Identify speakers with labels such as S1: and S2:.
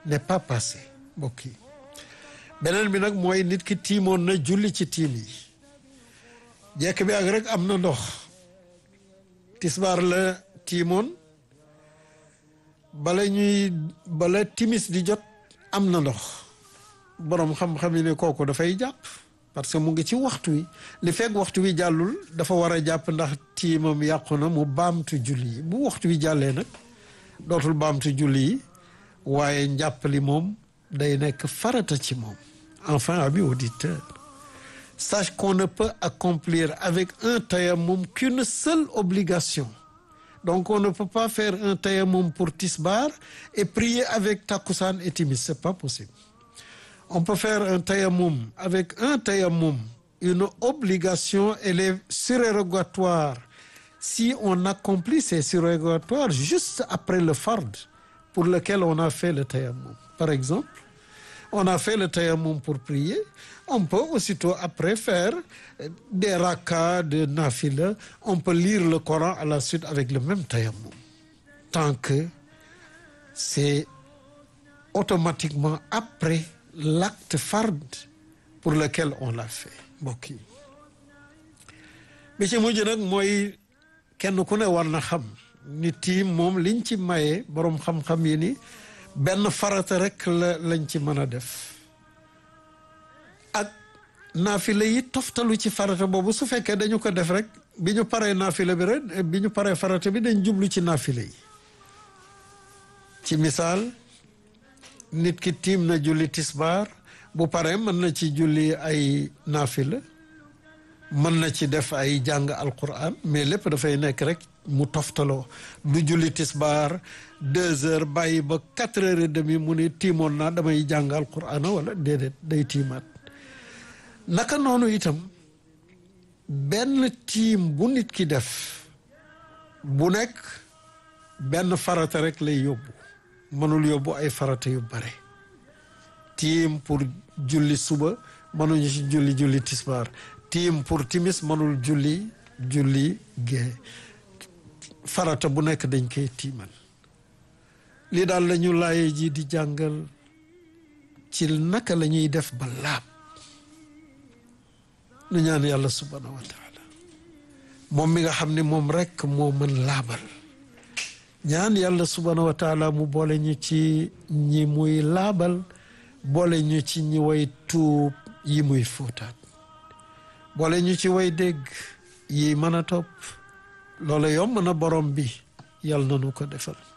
S1: n'est pas passé mbokk yi beneen bi nag mooy nit ki tiimoon na julli ci tiim yi jekk bi ak rek am na ndox tisbaar la tiimoon bala ñuy bala timis di jot am na ndox boroom xam-xam yi ne kooku dafay jàpp parce que mu ngi ci waxtu wi li fekk waxtu wi jàllul dafa war a jàpp ndax tiimam yàqu na mu baamtu julli yi bu waxtu wi jàllee nag dootul baamtu julli yi waaye njàppali moom day nekk farata ci moom enfin ami auditeur sache qu'on ne peut accomplir avec un tayammum qu'une seule obligation donc on ne peut pas faire un tayammum pour tisbar et prier avec takusaan et timis c'est pas possible on peut faire un tayammum avec un tayammum une obligation elle est surérogatoire si on accomplit ces surérogatoires juste après le fard pour lequel on a fait le tayammum par exemple on a fait le tayammum pour prier on peut aussitôt après faire des rakas de nafila on peut lire le Coran à la suite avec le même tayammum tant que c'est automatiquement après l'acte fard pour lequel on l'a fait mbokk yi bi ci mujj nag mooy kenn ku ne war na xam ni tiim moom liñ ci maye boroom xam-xam yi ni benn farata rek la lañ ci mën a def ak naafila yi toftalu ci farata boobu su fekkee dañu ko def rek bi ñu paree naafila bi rek bi ñu paree farata bi dañ jublu ci naafila yi ci misaal nit ki tiim na julli tisbaar bu paree mën na ci julli ay naafila mën na ci def ay jàng alquran mais lépp dafay nekk rek mu toftaloo du julli tisbaar deux heures bàyyi ba quatre heures et demie mu ne tiimoon naa damay jàng alquran wala déedéet day tiimaat naka noonu itam benn tiim bu nit ki def bu nekk benn farata rek lay yóbbu mënul yóbbu ay farata yu bare tiim pour julli suba mënuñu ci julli julli tisbaar tiim pour timis mënul julli julli gée farata bu nekk dañ koy tiimal lii daal la ñu laaye ji di jàngal ci naka la ñuy def ba laab nu ñaan yàlla subhanahu wa taala moom mi nga xam ne moom rekk moo mën laabal ñaan yàlla subhanahu wa taala mu boole ñu ci ñi muy laabal boole ñu ci ñi way tuub yi muy fóotaat boole ñu ci way dégg yi mën a topp loola yomb na borom bi yàlla na nu ko defal